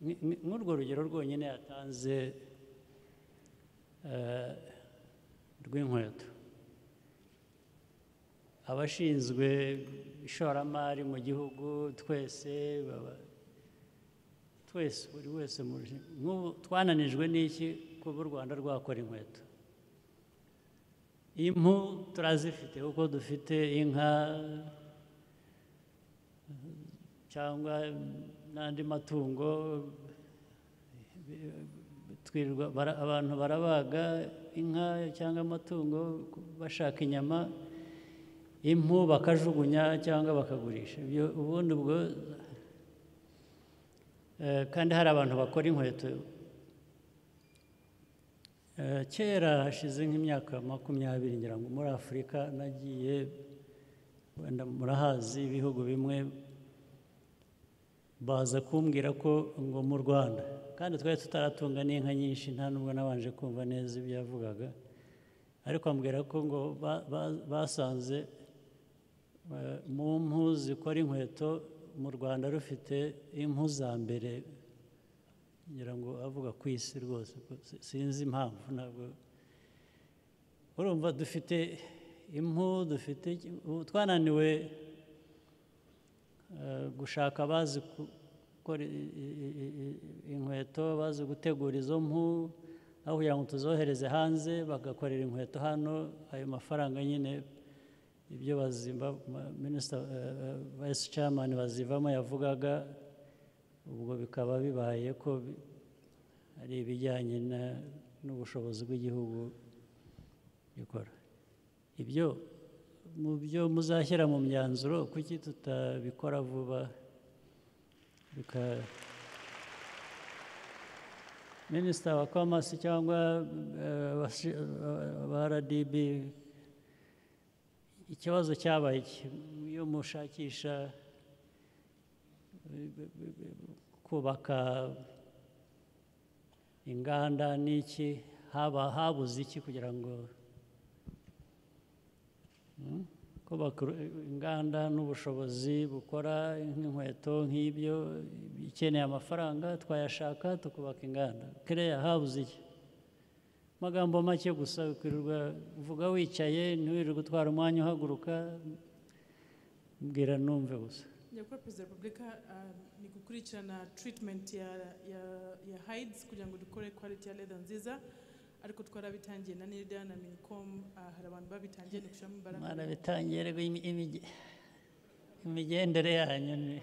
ni- ni- nk'urwo rugero rwonyine yatanze eh, rw'inkweto abashinzwe ishoramari mu gihugu twese baba- twese buri wese mu rushi- nk'ubu twananijwe n'iki kuba u rwanda rwakora inkweto impu turazifite kuko dufite inka cyangwa n'andi matungo twirirwa bara- abantu barabaga inka cyangwa amatungo bashaka inyama impu bakajugunya cyangwa bakagurisha ibyo ubundi ubwo eh, kandi hari abantu bakora inkweto Eh, kera hashize nk'imyaka makumyabiri ngira ngo muri afurika nagiye wenda murahazi ibihugu bimwe baza kumbwira ko ngo mu rwanda kandi twari tutaratunga n'inka nyinshi nta nubwo nabanje kumva neza ibyo yavugaga ariko ambwira ko ngo ba- ba- basanze eh, mu mpu zikora inkweto mu rwanda rufite impu za mbere ngira ngo avuga ku isi rwose ko si- sinzi impamvu ntabwo urumva dufite impu dufite iki- ubu twananiwe eh, gushaka abazi ku- gukora i- i- i- i- i- inkweto bazi gutegura izo mpu aho kugira ngo tuzohereze hanze bagakorera inkweto hano ayo mafaranga nyine ibyo bazimba minisita vayisi camani bazivamo yavugaga ubwo bikaba bibaye ko bi- ari ibijyanye na- n'ubushobozi bw'igihugu bikora ibyo mu byo muzashyira mu myanzuro kuki tutabikora vuba bika minisita wa komasi cyangwa eh, abashi- eh, ba rdb ikibazo cyabaye iki? iyo mushakisha kubaka inganda n'iki haba habuze iki kugira ngo kubaka inganda n'ubushobozi bukora nk'inkweto nk'ibyo ikeneye amafaranga twayashaka tukubaka inganda kereya habuze iki amagambo make gusa ukwirirwa uvuga wicaye ntiwirirwe utwara umwanya uhaguruka mbwira numve gusa nyakubahwa perezida wa repubulika ah, ni gukurikirana treatment ya, ya, ya hides kugira ngo dukore quality ya leather nziza ariko twarabitangiye na nida na minicom ah, hari abantu babitangiye ni gushyiramo imbaraga mwana bitangire ngo imi- imige- imigendere yanyu ni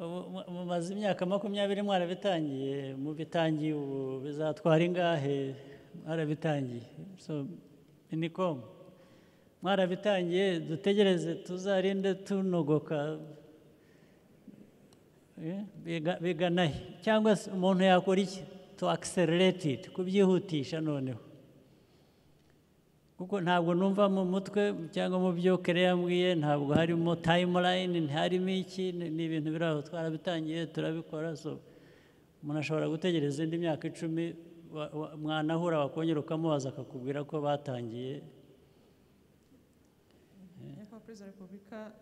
ubu mu- mumaze imyaka makumyabiri mwarabitangiye mubitangiye ubu bizatwara ingahe mwarabitangiye so minicom mwarabitangiye dutegereze tuzarinde tunogoka Eh, biga- biganahe cyangwa se umuntu yakora iki to accelerate it kubyihutisha noneho kuko ntabwo numva mu mutwe cyangwa mu byo kereya yambwiye ntabwo harimo tayimulayini ntiharimo iki ni ni ibintu biri aho twarabitangiye turabikora so umuntu ashobora gutegereza indi myaka icumi wa- wa- mwanahura wakongera ukamubaza akakubwira ko batangiye nyakubahwa perezida wa repubulika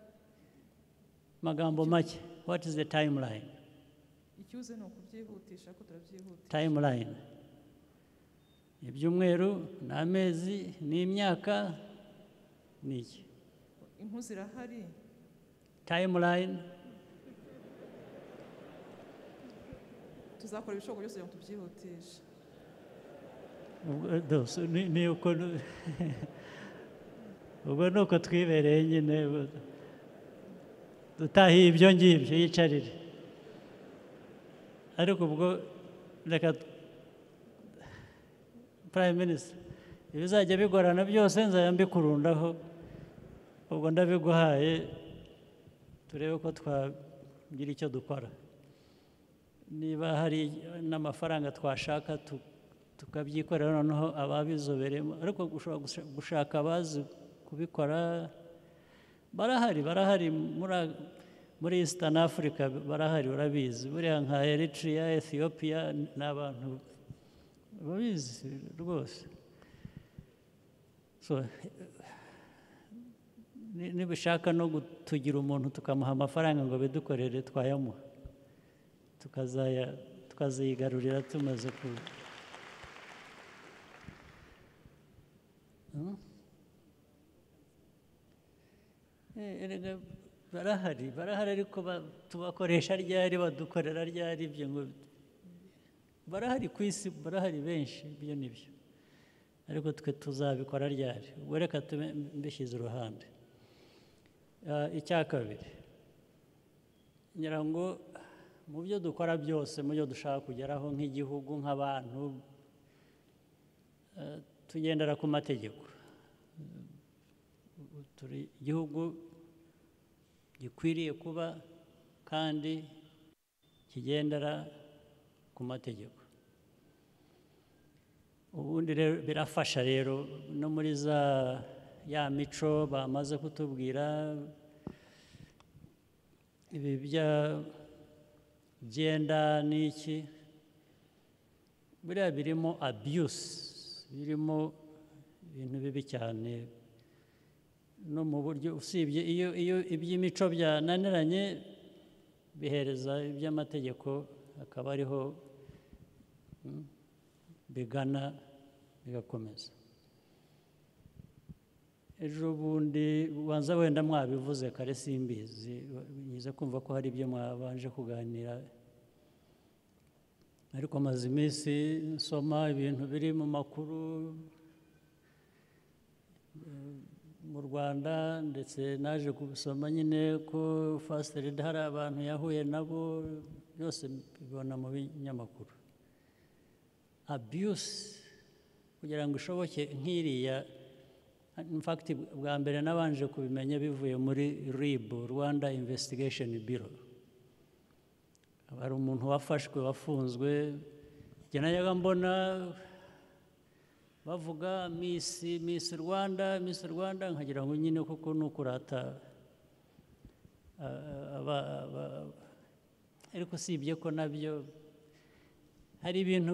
amagambo make what is the timeline icyuze ni ukubyihutisha ko turabyihuta timeline ibyumweru ni amezi ni imyaka ni iki impu zirahari timeline tuzakora ibishoboka byose kugira ngo tubyihutishe Ubwo- do- so ni ni uko nu- ubwo ni uko twibereye nyine bu- dutahiye ibyo ngibyo yicarire ariko ubwo reka prime minister ibizajya bigorana byose nzajya mbikurundaho ubwo ndabiguhaye turebe ko twagira icyo dukora niba hari n'amafaranga twashaka tu- tukabyikorera noneho ababizobereyemo ariko ushobora gusha- gushaka abazi kubikora barahari barahari muri- muri eastern africa barahari urabizi buriya nka eritrea ethiopia ni abantu babizi rwose so ni- nibishaka no tugira umuntu tukamuha amafaranga ngo bidukorere twayamuha tukazaya tukazigarurira tumaze ku Hmm? Eh, erega barahari barahari ariko ba- tubakoresha ryari badukorera ryari ibyo ngo barahari ku isi barahari benshi ibyo ni byo ariko twe tuzabikora ryari ubwo reka tube mbishyize iruhande Ah, icya kabiri ngira ngo mu byo dukora byose mu byo dushaka kugeraho nk'igihugu nk'abantu eh, tugendera ku mategeko Ubu turi igihugu gikwiriye kuba kandi kigendera ku mategeko ubundi rero birafasha rero no muri za ya mico bamaze kutubwira ibi bya- byenda n'iki biriya birimo abuse birimo ibintu bibi cyane no mu buryo usibye iyo iyo iby'imico byananiranye bihereza iby'amategeko akaba ariho mm, bigana bigakomeza ejo bundi ubanza wenda mwabivuze kare simbizi nyiza kumva ko hari ibyo mwabanje kuganira ariko maze iminsi nsoma ibintu biri mu makuru mu rwanda ndetse naje kubisoma nyine ko fasiterida hari abantu yahuye nabo byose mbibona mu binyamakuru abuse kugira ngo ishoboke nk'iriya in fact bwa mbere nabanje kubimenya bivuye muri rib rwanda investigation bureau Aba hari umuntu wafashwe wafunzwe njye najyaga mbona bavuga miss miss rwanda miss rwanda nkagira ngo nyine kuko ni ukurata ah, aba- aba- ariko usibye ko nabyo hari ibintu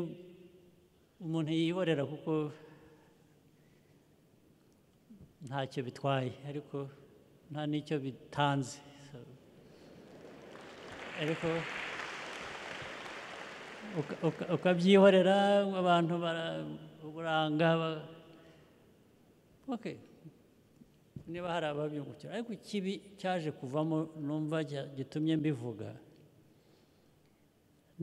umuntu yihorera kuko ntacyo bitwaye ariko nta n'icyo bitanze So- ariko uka- uka- ukabyihorera abantu bara- uburanga ba- okay. niba hari ababyungukira ariko ikibi cyaje kuvamo numva cya- gitumye mbivuga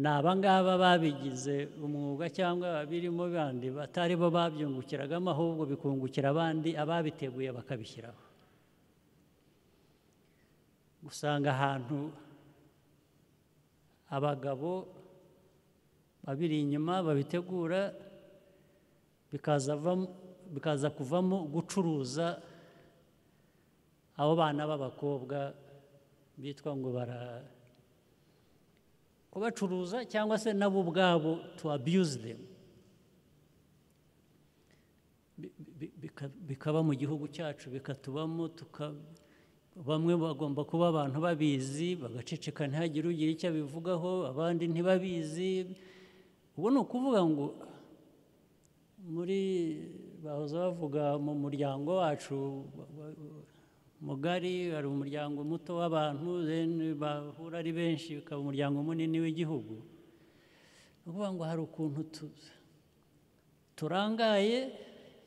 ni abangaba babigize umwuga cyangwa ababirimo bandi batari bo babyungukiragamo ahubwo bikungukira abandi ababiteguye bakabishyiraho usanga ahantu abagabo babiri inyuma babitegura bikaza vam- bikaza kuvamo gucuruza abo bana b'abakobwa bitwa ngo bara kubacuruza cyangwa se nabo ubwabo to abuse them Bi- bi- bika- bikaba mu gihugu cyacu bikatubamo tuka bamwe bagomba kuba abantu babizi bagaceceka ntihagire ugira icyo abivugaho abandi ntibabizi ubu ni ukuvuga ngo muri bahoze bavuga mu muryango wacu wa- wa- wa- mugari hari umuryango muto w'abantu then bahura ari benshi bikaba umuryango munini w'igihugu ni ukuvuga ngo hari ukuntu tu- turangaye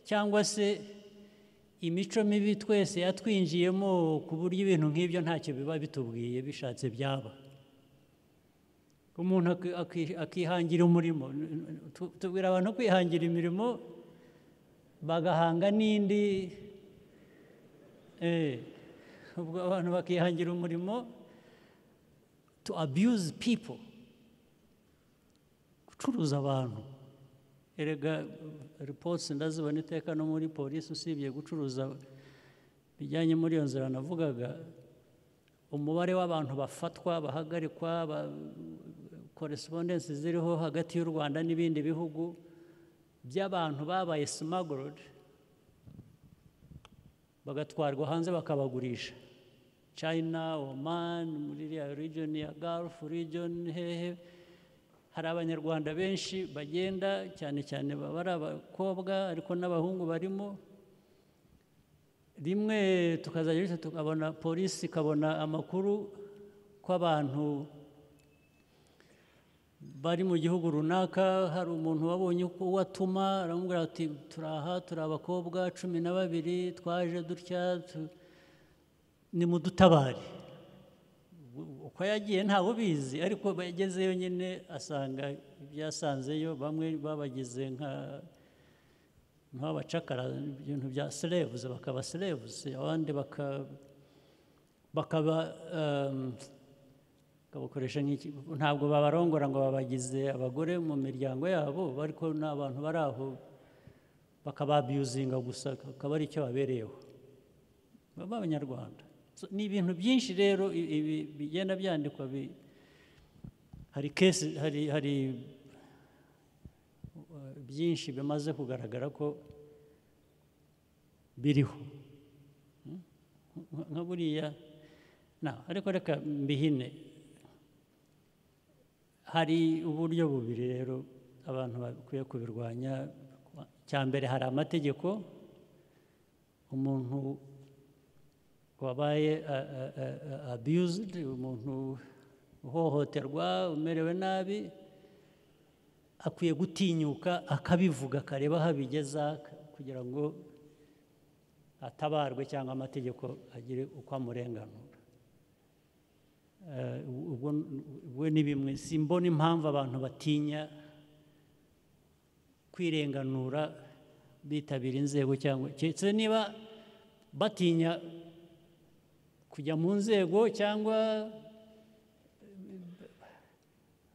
cyangwa se imico mibi twese yatwinjiyemo ku buryo ibintu nk'ibyo ntacyo biba bitubwiye bishatse byaba umuntu aki- aki- akihangira umurimo N- n- tu- tubwira abantu kwihangira imirimo bagahanga n'indi Eh, ubwo abantu bakihangira umurimo to abuse people gucuruza abantu erega reports ndazibona iteka no muri polisi usibye gucuruza bijyanye muri iyo nzira navugaga umubare w'abantu bafatwa bahagarikwa korespondensi ziriho hagati y'u rwanda n'ibindi bihugu by'abantu babaye smuggled bagatwarwa hanze bakabagurisha china oman muri iriya region ya gulf region hehe hari abanyarwanda benshi bagenda cyane cyane baba ari abakobwa ariko n'abahungu barimo rimwe tukazajya bityo tukabona polisi ikabona amakuru ko abantu bari mu gihugu runaka hari umuntu wabonye uko watuma aramubwira ati turaha turi abakobwa cumi na babiri twaje dutya tu- nimudutabare uko yagiye ntawe ubizi ariko yagezeyo nyine asanga ibyo yasanzeyo bamwe babagize nka nk'abacakara ibintu bya serebuzi bakaba serebuzi abandi baka- bakaba ehm, bakabakoresha nk'iki ntabwo babarongora ngo babagize abagore mu miryango yabo ariko ni abantu bari aho bakababiyuzinga gusa akaba ari icyo babereyeho baba abanyarwanda So, ni ibintu byinshi rero i- ibi bigenda byandikwa bi- hari kesi hari hari uh, byinshi bimaze kugaragara ko biriho Hmm? Nka- nka buriya na ariko reka mbihine hari uburyo bubiri rero abantu bakwiye kubirwanya cya mbere hari amategeko umuntu wabaye a- a- a- a- abused umuntu uhohoterwa umerewe nabi akwiye gutinyuka akabivuga akareba aho abigeza kugira ngo atabarwe cyangwa amategeko agire uko amurenganura Eh, ubwo ubwo ni bimwe simbona impamvu abantu batinya kwirenganura bitabira inzego cyangwa keretse niba batinya kujya mu nzego cyangwa eh,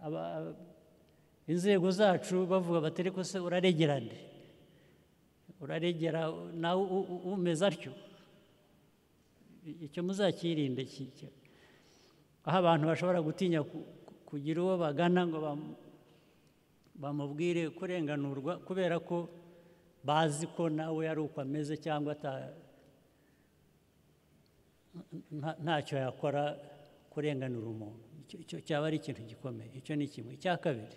aba- inzego zacu bavuga bati ariko se uraregerane uraregera nawe u- u- umeze atyo icyo muzakirinde ki- ki- aho abantu bashobora gutinya ku- ku- kugira uwo bagana ngo bam- bamubwire kurenganurwa kubera ko bazi ko nawe ari uko ameze cyangwa ata- nta- ntacyo yakora kurenganura umuntu Icyo- icyo cyaba ari ikintu gikomeye icyo ni kimwe icya kabiri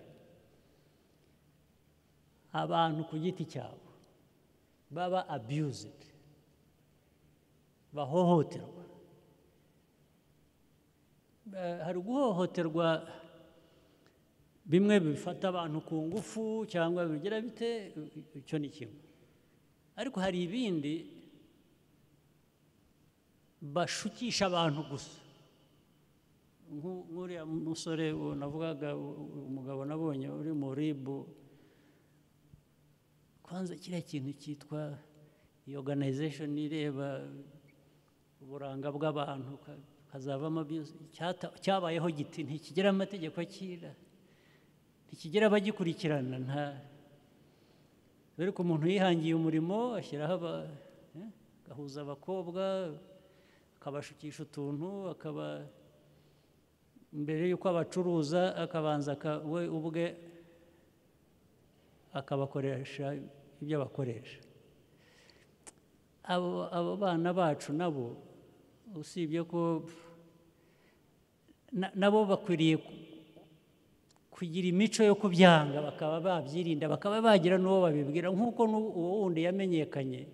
abantu ku giti cyabo baba abused bahohoterwa Eh, hari guhohoterwa bimwe bifata abantu ku ngufu cyangwa bigira bite icyo ni kimwe ariko hari ibindi bashukisha abantu gusa Nk'u- nk'uriya musore uwo navugaga u- u- umugabo nabonye uri mu ribu kwanza kiriya kintu cyitwa iyi organization ireba uburanga bw'abantu ka- hazavamo byose cyata- cyabayeho giti ntikigira amategeko akira ntikigira abagikurikirana nta dore ko umuntu yihangiye umurimo ashyiraho aba- eh, agahuza abakobwa akabashukisha utuntu akaba mbere y'uko abacuruza akabanza aka- we ubwe akabakoresha ibyo bakoresha abo abo bana bacu nabo usibye ko na- nabo bakwiriye ku- kugira imico yo kubyanga bakaba babyirinda bakaba bagira n'uwo babibwira nk'uko n'u- uwo wundi yamenyekanye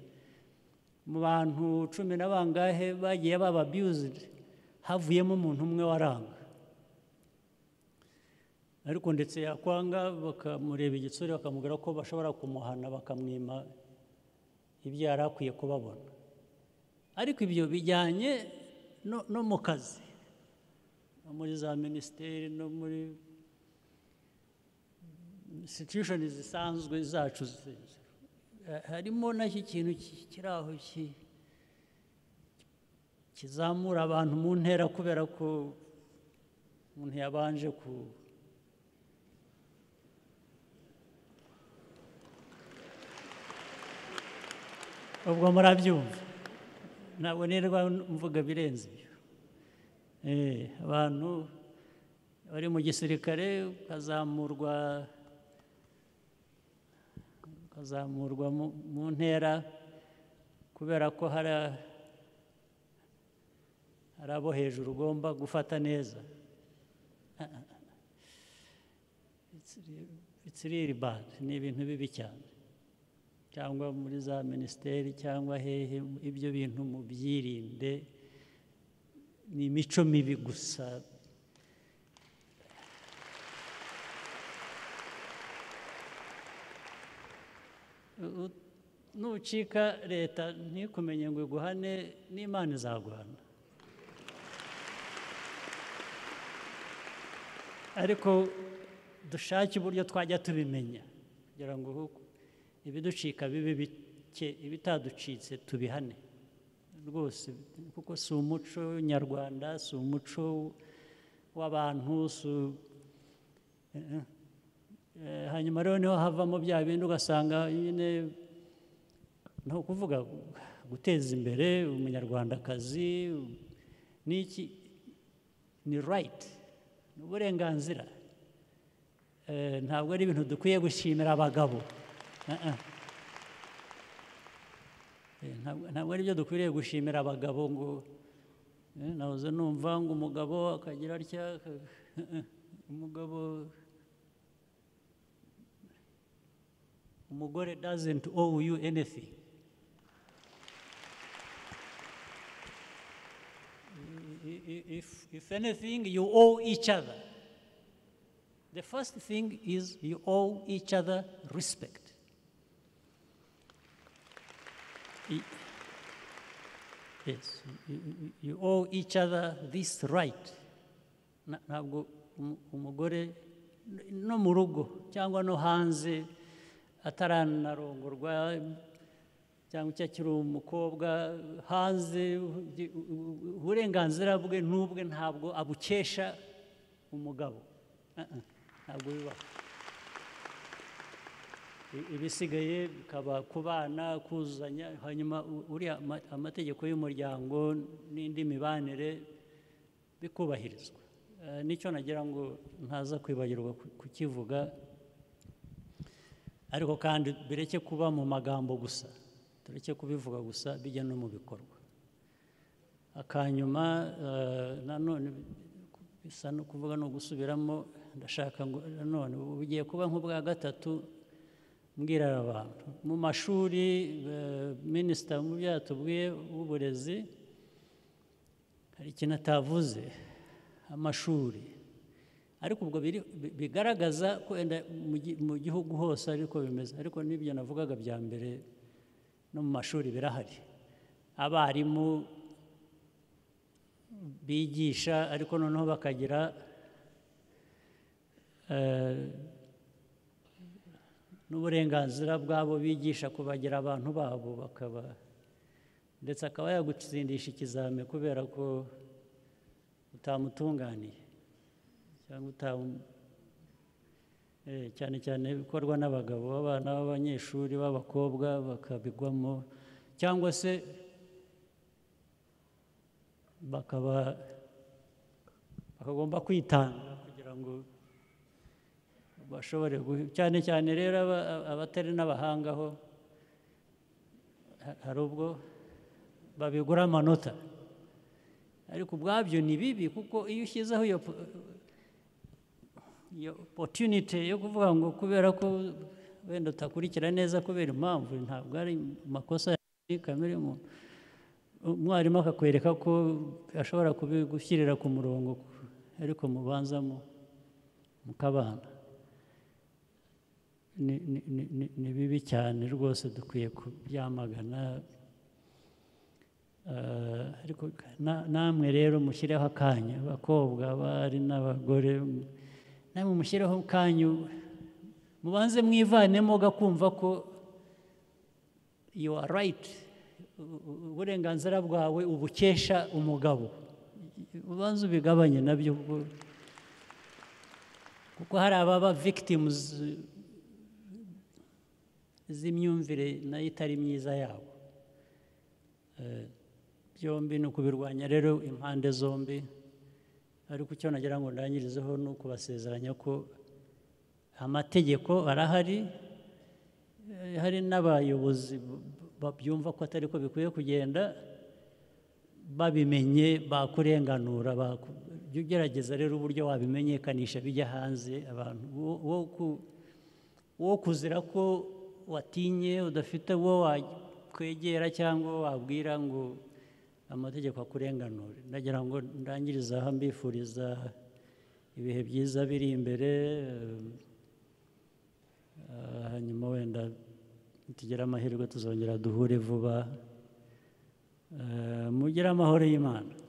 mu bantu cumi na bangahe bagiye baba abused havuyemo umuntu umwe waranga ariko ndetse yakwanga bakamureba igitsure bakamubwira ko bashobora kumuhana bakamwima ibyo yari akwiye kubabona ariko ibyo bijyanye no- no mu kazi no muri za minisiteri no muri institushoni zisanzwe zacu zi- eh, harimo nacyo ikintu ki- kiri aho ki- kizamura abantu mu ntera kubera ko umuntu yabanje ku ubwo murabyumva ntabwo nirwa mvuga birenze ibyo Eh, abantu bari mu gisirikare ukazamurwa ukazamurwa mu- mu ntera kubera ko hari a- hari abo hejuru ugomba gufata neza It's re- it's really bad ni ibintu bibi cyane cyangwa muri za minisiteri cyangwa hehe ibyo bintu mubyirinde ni imico mibi gusa U- u- nucika leta ntikumenye ngo iguhane n'imana izaguhana ariko dushake uburyo twajya tubimenya kugira ngo uhu- ibiducika bibe bike ibitaducitse tubihane rwose kuko si umuco nyarwanda si umuco w'abantu si u- eh, eh. Eh, hanyuma rero niho havamo bya bindi ugasanga nyine ni ukuvuga guteza imbere umunyarwandakazi n'iki ni rayiti ni uburenganzira Eh, ntabwo ari ibintu dukwiye gushimira abagabo Ah, ah. Eh, ntabwo- ntabwo ari byo dukwiriye gushimira abagabo ngo eh, nahoze numva ngo umugabo akagira atya aka- eh, eh. umugabo umugore doesn't owe you anything I- i- i- if, if anything you owe each other the first thing is you owe each other respect I- yes you, you- you owe each other this right Na- ntabwo umu- umugore no mu rugo cyangwa no hanze ataranarongorwa cyangwa icyo akiri umukobwa hanze u- u- uburenganzira bwe n'ubwe ntabwo abukesha umugabo Ah, ah, ntabwo bibaho I- ibisigaye bikaba ku bana kuzuzanya hanyuma u- uriya ama- amategeko y'umuryango n'indi mibanire bikubahirizwa Eh, nicyo nagira ngo ntaza kwibagirwa ku- kukivuga ariko kandi bireke kuba mu magambo gusa tureke kubivuga gusa bijya no mu bikorwa akanyuma eh, nanone bisa no kuvuga no gusubiramo ndashaka ngo nanone ubu bugiye kuba nk'ubwa gatatu mbwirira abantu mu mashuri minisita mu byo yatubwiye w'uburezi hari ikintu atavuze amashuri ariko ubwo biri- bi- bigaragaza ko wenda mu gi- mu gihugu hose ariko bimeze ariko n'ibyo navugaga bya mbere no mu mashuri birahari abarimu bigisha ariko noneho bakagira eh, n'uburenganzira bwabo bigisha kubagira abantu babo bakaba ndetse akaba yagutsindisha ikizami kubera ko utamutunganiye cyangwa utamu Eh, cyane cyane bikorwa n'abagabo b'abana b'abanyeshuri b'abakobwa bakabigwamo cyangwa se bakaba bakagomba kwitanga kugira ngo bashobore guhe- cyane cyane rero aba- abatari n'abahanga ho ha- hari ubwo babigura amanota ariko ubwabyo ni bibi kuko iyo ushyizeho iyo po- iyo opportunity yo kuvuga ngo kubera ko wenda utakurikira neza kubera impamvu ntabwo ari amakosa ya kamere muntu umwarimu akakwereka ko ashobora kubigushyirira ku murongo ariko mubanza mu mukabana ni, ni, ni, ni, ni bibi cyane rwose dukwiye kubyamagana Eh, ariko na- namwe rero mushyireho akanya abakobwa abari n'abagore m- namwe mushyireho akanyu mubanze mwivanemo gakumva ko you are right U- u- uburenganzira bwawe ubukesha umugabo ubanze ubigabanye nabyo kuko kuko hari ababa victims z'imyumvire nayo itari myiza yabo Eh, byombi ni ukubirwanya rero impande zombi ariko icyo nagira ngo ndangirizeho ni ukubasezeranya ko amategeko arahari eh, hari n'abayobozi b- babyumva ko atari ko bikwiye kugenda babimenye bakurenganura baku- jya ugerageza rero uburyo wabimenyekanisha bijya hanze abantu wo- wo ku- wo kuzira ko watinye udafite uwo wakwegera cyangwa uwo wabwira ngo amategeko akurenganure ndagira ngo ndangirize aha mbifuriza ibihe byiza biri imbere eh, eh, hanyuma wenda nitugire amahirwe tuzongera duhure vuba Eh, mugire amahoro y'imana